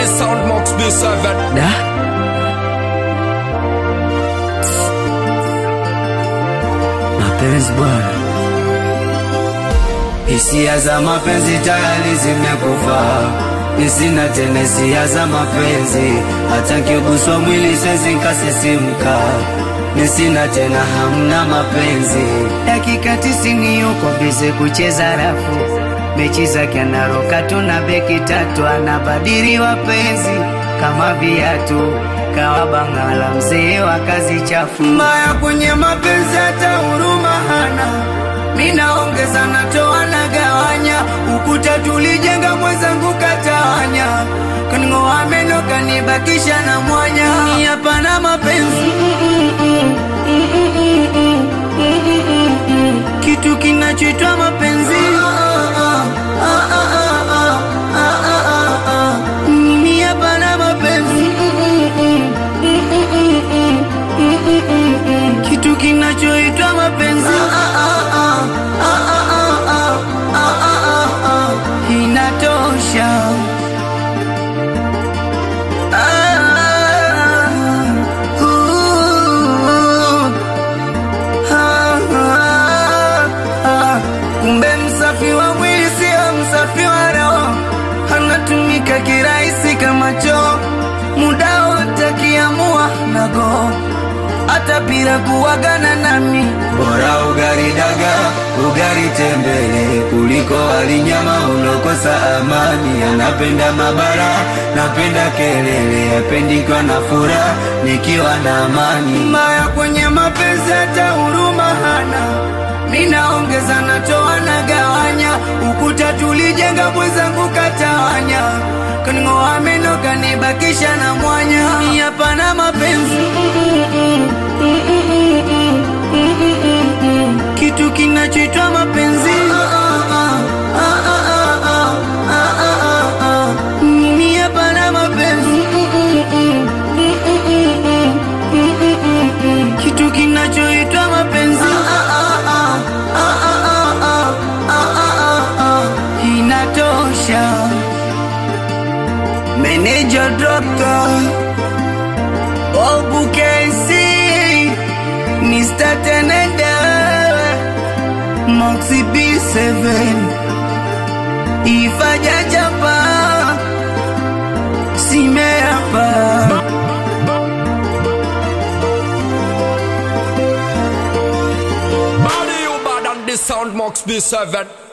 the sound Mox B7 Da. Mapenzi bwana, hisia za mapenzi tayari zimekufa, nisina tena hisia za mapenzi, hata nkiguswa mwili siwezi nkasisimka, nisina tena hamna mapenzi. Dakika tisini yuko bize kucheza rafu, mechi zake anaroka tu na beki tatu, anabadili wapenzi kama viatu kawa bangala mzee wa kazi chafu mbaya kwenye mapenzi hata huruma hana minaongeza natoa na gawanya ukuta tulijenga mwenzangu katawanya kaning'oa meno kanibakisha na mwanya ni hapana mapenzi kitu kinachoitwa mapenzi mimi hapana mapenzi kitu kinachoitwa mapenzi inatosha Ah, uh, ah, ah, ah. kumbe msafi wa mwili sio msafi wa roho anatumika kirahisi kama choo muda wote akiamua nago hata bila kuwagana nami bora ugari daga ugari tembele kuliko walinyama ulokosa amani anapenda mabara napenda kelele apendikwa na furaha nikiwa na amani mbaya kwenye mapenzi hata huruma hana minaongeza natoa na gawanya ukuta tulijenga mwenzangu katawanya kaning'oa meno kanibakisha na mwanya ni hapana mapenzi kitu kinachoitwa mapenzi mimi hapana mapenzi kitu kinachoitwa mapenzi inatosha meneja dokta obukesi Mr. Tenenda Moxie B7 Ifaja japa Simeapa Body you bad on the sound Mox B7